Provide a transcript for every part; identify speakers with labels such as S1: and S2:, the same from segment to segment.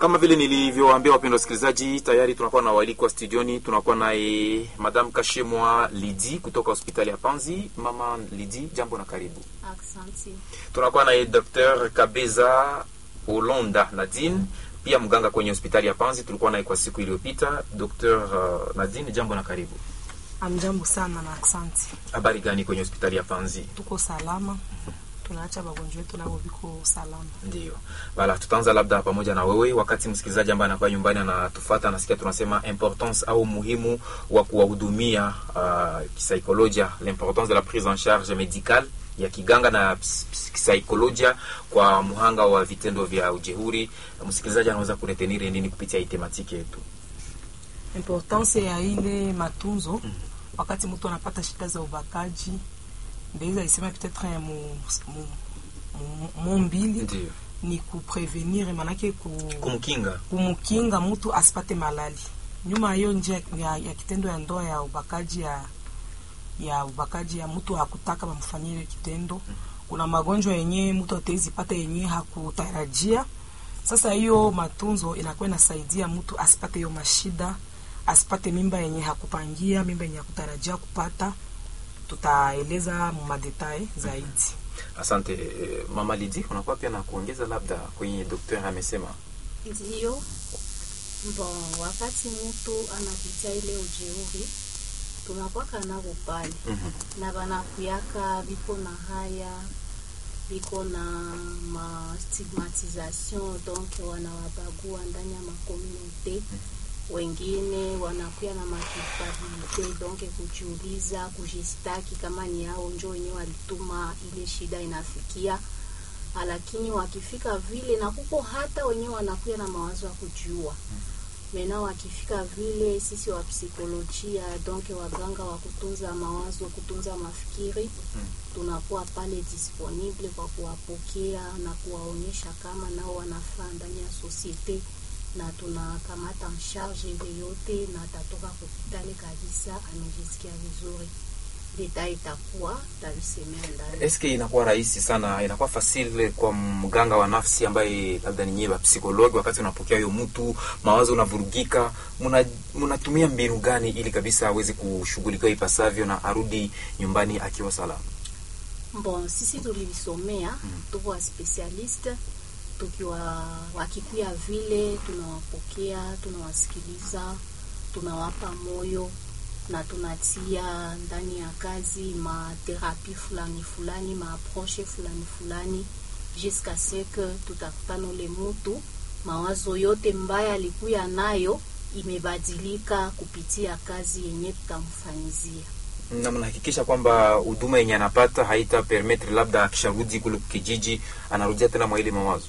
S1: Kama vile nilivyowaambia wapendwa wasikilizaji, tayari tunakuwa na waalikwa studioni. Tunakuwa naye Madame Kashemwa Lidi kutoka hospitali ya Panzi. Mama Lidi, jambo na karibu.
S2: Aksanti.
S1: Tunakuwa naye Dr. Kabeza Olonda Nadine, pia mganga kwenye hospitali ya Panzi. Tulikuwa naye kwa siku iliyopita. Dr. uh, Nadine, jambo na karibu.
S3: Amjambo sana na aksanti.
S1: Habari gani kwenye hospitali ya Panzi?
S3: Tuko salama, tunaacha wagonjwa wetu nao viko salama.
S1: Ndio bala, tutaanza labda pamoja na wewe, wakati msikilizaji ambaye anakuwa nyumbani anatufuata, anasikia tunasema importance au umuhimu wa kuwahudumia uh, kisaikolojia, l'importance de la prise en charge médicale ya kiganga na ps- ps- kisaikolojia kwa mhanga wa vitendo vya ujeuri. Msikilizaji anaweza kuretenire nini kupitia hii tematiki yetu?
S3: Importance ya ile matunzo wakati mtu anapata shida za ubakaji, ndaweza isema peut-être mu, mu, mu, mu mbili
S1: Ndio
S3: ni kuprevenir, manake ku,
S1: kumkinga.
S3: kumkinga mtu asipate malali. Nyuma ya hiyo njia ya, ya kitendo ya ndoa ya ubakaji ya ya ubakaji ya mtu hakutaka bamfanyie ile kitendo, kuna magonjwa yenyewe mtu atawezi pata yenyewe hakutarajia. Sasa hiyo matunzo inakuwa inasaidia mtu asipate hiyo mashida, asipate mimba yenye hakupangia, mimba yenye hakutarajia kupata. Tutaeleza madetail zaidi.
S1: Asante eh, mama Lidi, unakuwa pia na kuongeza labda kwenye daktari amesema.
S2: Ndiyo, bon, wakati mtu anapitia ile ujeuri tunakwaka navo pale
S1: Mhm.
S2: na banakuyaka biko na haya biko na ma stigmatisation donc wanawabagua ndani ya makomunite wengine wanakuya na makulpabilite donc kujiuliza kujistaki kama ni hao njo wenyewe walituma ile shida inafikia lakini wakifika vile na kuko hata wenyewe wanakuya na mawazo ya kujiua mena wakifika vile sisi wa psikolojia donc waganga wa kutunza mawazo kutunza mafikiri tunakuwa pale disponible kwa kuwapokea na kuwaonyesha kama nao wanafaa ndani ya sosiete na tunakamata msharge ile yote na atatoka hospitali kabisa amejisikia vizuri deta itakuwa tavisemea ndani
S1: Eske inakuwa rahisi sana, inakuwa fasile kwa mganga wa nafsi ambaye labda ni nyewe psikologi, wakati unapokea huyo mtu, mawazo unavurugika, muna- mnatumia mbinu gani ili kabisa aweze kushughulikiwa ipasavyo na arudi nyumbani akiwa salama?
S2: Bon, sisi tulivisomea tuko wa specialiste tukiwa wakikuya vile tunawapokea, tunawasikiliza, tunawapa moyo na tunatia ndani ya kazi materapi fulani fulani maapproche fulani fulani jusqu'à ce que tutakutana ule mutu mawazo yote mbaya alikuya nayo imebadilika kupitia kazi yenye tutamfanyizia.
S1: na mnahakikisha kwamba huduma yenye anapata haita permettre labda akisharudi kule kijiji anarudia tena mwa ile mawazo.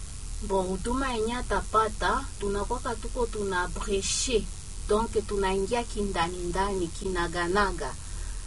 S2: bon huduma yenye atapata tunakwaka tuko tuna breshe donc tunaingia kindani ndani kinaganaga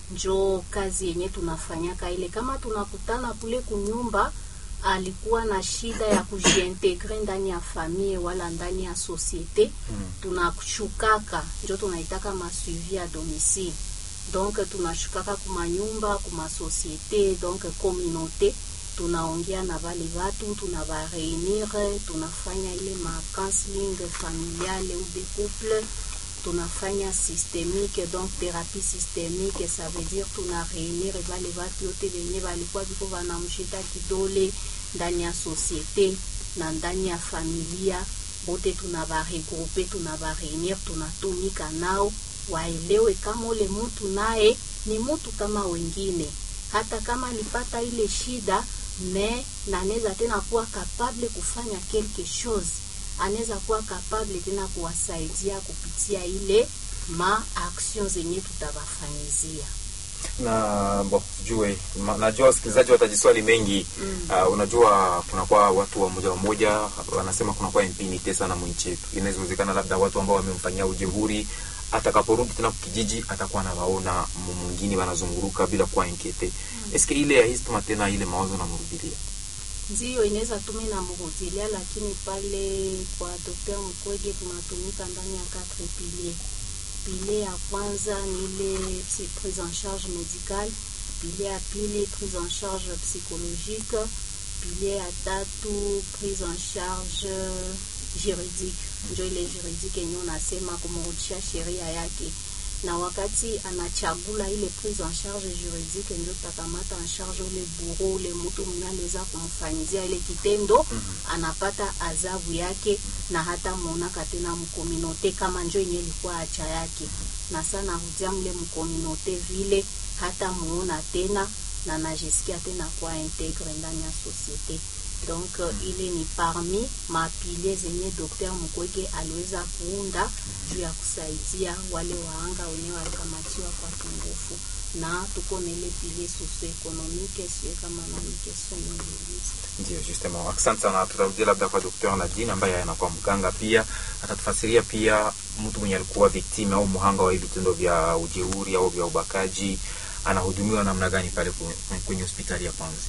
S2: njo kazi yenye tunafanyaka ile kama tunakutana kule kunyumba alikuwa na shida ya kujiintegre ndani ya famille wala ndani ya societe
S1: Mm.
S2: tunashukaka njo tunaitaka masuivi ya domicile donc tunashukaka kumanyumba kumasosiete donc communauté tunaongea na vale vatu tunabareunir tunafanya ile ma counseling familiale ou de couple tunafanya systémique donc thérapie systémique ça veut dire tuna reunir vale vatu yote venye valikuwa viko vanamshita kidole ndani ya société na ndani ya familia bote tunabaregroupe tunabareunir tunatumika nao waelewe kama ule mtu naye ni mtu kama wengine hata kama alipata ile shida me na anaweza tena kuwa kapable kufanya quelque chose anaweza kuwa kapable tena kuwasaidia kupitia ile ma action zenye tutawafanyizia
S1: na bo jue ma, najua wasikilizaji watajiswali mengi mm. Uh, unajua kunakuwa watu wa moja wa moja wanasema kunakuwa impunity sana mwinchi yetu. Inawezekana labda watu ambao wamemfanyia ujeuri atakaporudi tena kijiji atakuwa anawaona mu- mwingine wanazunguruka bila kuwa inkete mm. Eske ile ya histma tena ile mawazo namrudilia
S2: ndiyo inaweza tume na murudilia, lakini pale kwa Dr. Mkwege tunatumika ndani ya quatre piliers. Pilier ya kwanza ni ile psy- prise en charge médicale, pilier ya pili prise en charge psychologique, pilier ya tatu prise en charge juridique njo ile juridique yenye unasema kumrudishia sheria yake na wakati anachagula ile prise en charge juridique ndio takamata en charge ule buro ule mtu mwenye aliweza kumfanyizia ile kitendo anapata adhabu yake na hata muonaka tena mkominote kama njo yenye ilikuwa acha yake na sana hudia mle mkominote vile hata muona tena na najisikia tena kuwa integre ndani ya societe donc uh, ile ni parmi mapilie zenye Dr. Mukwege aliweza kuunda juu ya kusaidia wale waanga wenyewe walikamatiwa kwa kingufu na tuko na ile pilie socio-economique sio kama na question nyingi
S1: Ndio, justement. Asante sana. Tutarudia labda kwa Dr. Nadine ambaye anakuwa mganga pia, atatufasiria pia mtu mwenye alikuwa victime au mhanga wa hivi vitendo vya ujeuri au vya ubakaji anahudumiwa namna gani pale kwe- kwenye hospitali ya kwanza.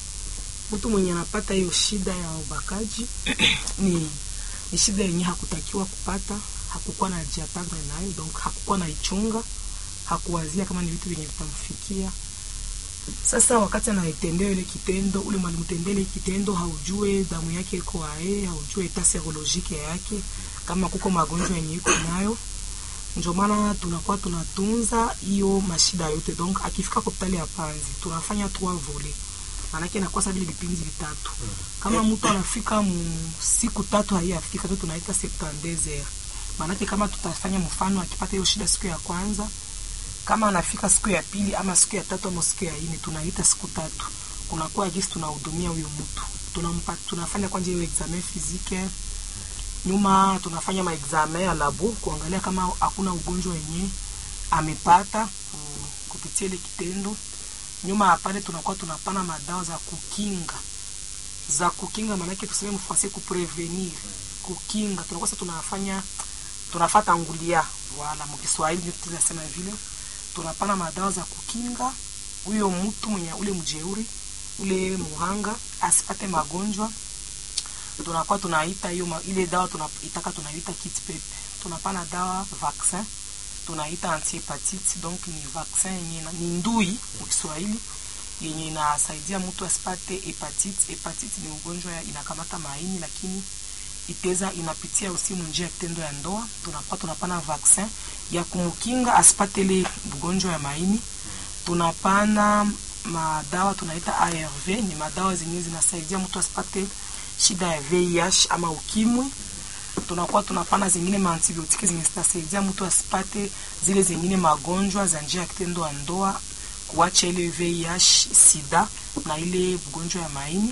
S3: mtu mwenye anapata hiyo shida ya ubakaji ni, ni shida yenye hakutakiwa kupata, hakukuwa na jiatagre nayo, donc hakukuwa na ichunga, hakuwazia kama ni vitu vyenye vitamfikia. Sasa wakati anaitendewa ile kitendo, ule mwalimtendea ile kitendo, haujue damu yake iko ae, haujue eta serolojike yake, kama kuko magonjwa yenye iko nayo ndio maana tunakuwa tunatunza hiyo mashida yote. Donc akifika hospitali ya Panzi tunafanya trois volets, maanake inakuwa sawa vile vipindi vitatu. Kama mtu anafika mu siku tatu haiyafika tu tunaita 72 heures, maanake kama tutafanya mfano akipata hiyo shida siku ya kwanza, kama anafika siku ya pili ama siku ya tatu ama siku ya nne, tunaita siku tatu, kunakuwa gisi tunahudumia huyo mtu, tunampa tunafanya kwanza hiyo examen physique nyuma tunafanya maexamen ya labo kuangalia kama hakuna ugonjwa wenye amepata ku- kupitia ile kitendo. Nyuma ya pale tunakuwa tunapana madawa za kukinga za kukinga, maanake tuseme mfrançais kuprevenir, kukinga. Tunakuwa sasa tunafanya tunafata ngulia wala mkiswahili ndio tunasema vile, tunapana madawa za kukinga huyo mtu mwenye ule mjeuri ule muhanga asipate magonjwa tunakuwa tunaita hiyo ma- ile dawa tunaitaka tunaita kit pepe tunapana dawa vaccin tunaita antihepatite donc ni vaccin yenye ina- ni ndui kwa Kiswahili yenye inasaidia mtu asipate hepatite. Hepatite ni ugonjwa ya- inakamata maini, lakini iteza inapitia usimu njia ya kitendo ya ndoa. Tunakuwa tunapana vaccin ya kumkinga asipate ile ugonjwa ya maini. Tunapana madawa tunaita ARV, ni madawa zenye zinasaidia mtu asipate shida ya VIH ama ukimwi tunakuwa tunapana zingine maantibiotiki zenye zitasaidia mtu asipate zile zingine magonjwa za njia ya kitendo ya ndoa, kuacha ile VIH, sida na ile ugonjwa ya maini,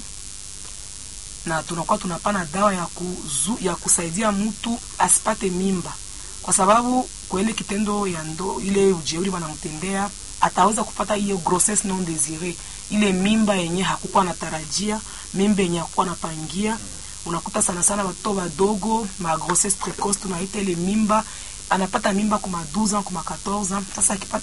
S3: na tunakuwa tunapana dawa ya, kuzu, ya kusaidia mtu asipate mimba, kwa sababu kwa ile kitendo ya ndo ile ujeuri wanamtendea ataweza kupata hiyo grossesse non desiree, ile mimba yenye hakukuwa anatarajia, mimba yenye hakukuwa anapangia unakuta sana sana watoto wadogo ma grossesse precoce tunaita ile mimba anapata mimba kuma 12 ans kuma 14 ans. Sasa akipata